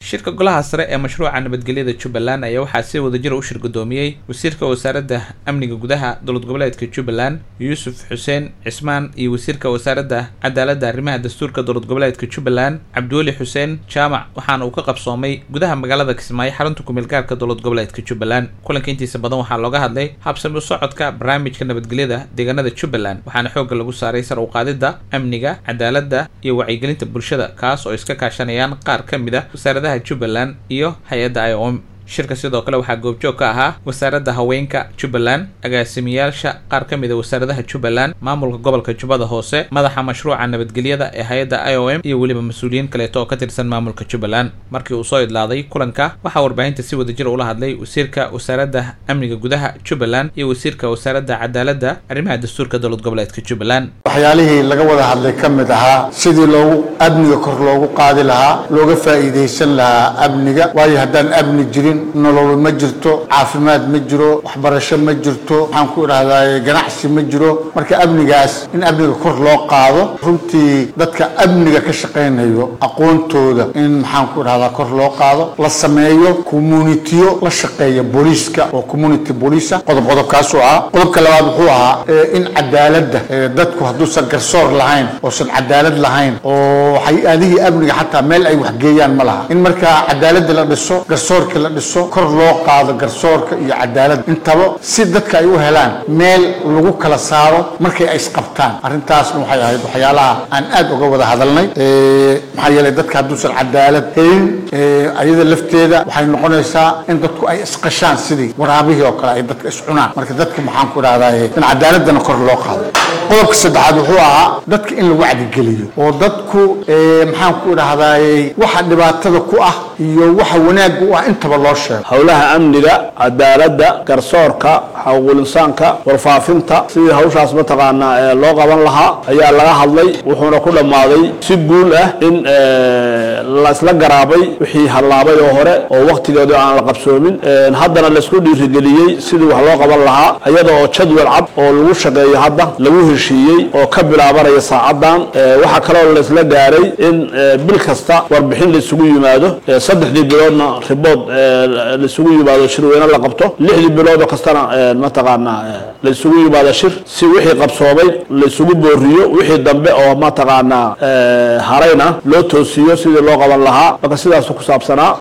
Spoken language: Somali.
shirka golaha sare ee mashruuca nabadgelyada jubbaland ayaa waxaa si wadajira u shir gudoomiyey wasiirka wasaaradda amniga gudaha dowlad goboleedka jubbaland yuusuf xuseen cismaan iyo wasiirka wasaaradda cadaaladda arrimaha dastuurka dowlad goboleedka jubbaland cabdiweli xuseen jaamac waxaana uu ka qabsoomay gudaha magaalada kismaayo xarunta kumeel gaarka dowlad goboleedka jubbaland kulanka intiisa badan waxaa looga hadlay habsami u socodka barnaamijka nabadgelyada deegaanada jubbaland waxaana xoogga lagu saaray sar u qaadidda amniga cadaaladda iyo wacyigelinta bulshada kaas oo iska kaashanayaan qaar ka mid a wasaaradaha jubbaland iyo hay-adda i o m shirka sidoo kale waxaa goobjoog ka ahaa wasaaradda haweenka jubbaland agaasimiyaasha qaar ka mid a wasaaradaha jubbaland maamulka gobolka jubbada hoose madaxa mashruuca nabadgelyada ee hay-adda i o m iyo weliba mas-uuliyiin kaleeto oo ka tirsan maamulka jubbaland markii uu soo idlaaday kulanka waxaa warbaahinta si wadajir ula hadlay wasiirka wasaaradda amniga gudaha jubbaland iyo wasiirka wasaaradda cadaaladda arrimaha dastuurka dowlad goboleedka jubbaland waxyaalihii laga wada hadlay ka mid ahaa sidii loogu amniga kor loogu qaadi lahaa looga faa'iidaysan lahaa amniga waayo haddaan amni jirin nolol ma jirto caafimaad ma jiro waxbarasho ma jirto waxaan ku idhahdaa ganacsi ma jiro marka amnigaas in amniga kor loo qaado runtii dadka amniga ka shaqaynayo aqoontooda in maxaan ku idhahdaa kor loo qaado la sameeyo communitiyo la shaqeeya booliiska oo community booliisa qodob qodobkaasuu ahaa qodobka labaad wuxuu ahaa in cadaaladda dadku hadduusan garsoor lahayn oosan cadaalad lahayn oo hay-adihii amniga xataa meel ay waxgeeyaan ma laha in markaa cadaaladda la dhiso garsoorka la dhiso kor loo qaado garsoorka iyo cadaalad intaba si dadka ay u helaan meel lagu kala saaro markay ay isqabtaan arrintaasna waxay ahayd waxyaalaha aan aad uga wada hadalnay maxaa yeelay dadka hadduusan cadaalad helin ayada lafteeda waxay noqonaysaa in dadku ay isqashaan sidii waraabihii oo kale ay dadka iscunaan marka dadka maxaan ku idhahdaa in cadaaladana kor loo qaado qodobka saddexaad wuxuu ahaa dadka in lagu wacdigeliyo oo dadku maxaan ku idhahdaay waxa dhibaatada ku ah iyo waxa wanaagga u ah intaba loo sheego howlaha amniga cadaaladda garsoorka xaquuqul insaanka warfaafinta sidii hawshaas mataqaanaa loo qaban lahaa ayaa laga hadlay wuxuuna ku dhammaaday si guul ah in la isla garaabay wixii hallaabay oo hore oo wakhtigeedu aan la qabsoomin haddana laisku dhiirigeliyey sidii wax loo qaban lahaa iyada oo jadwal cad oo lagu shaqeeyo hadda lagu heshiiyey oo ka bilaabanaya saacadan waxaa kaloo laisla gaaray in bil kasta warbixin la isugu yimaado saddexdii biloodna ribood la isugu yimaado shirweyne la qabto lixdii biloodoo kastana mataqaanaa la isugu yimaado shir si wixii qabsoomay la isugu booriyo wixii dambe oo mataqaanaa harayna loo toosiyo sidii loo qaban lahaa marka sidaasu ku saabsanaa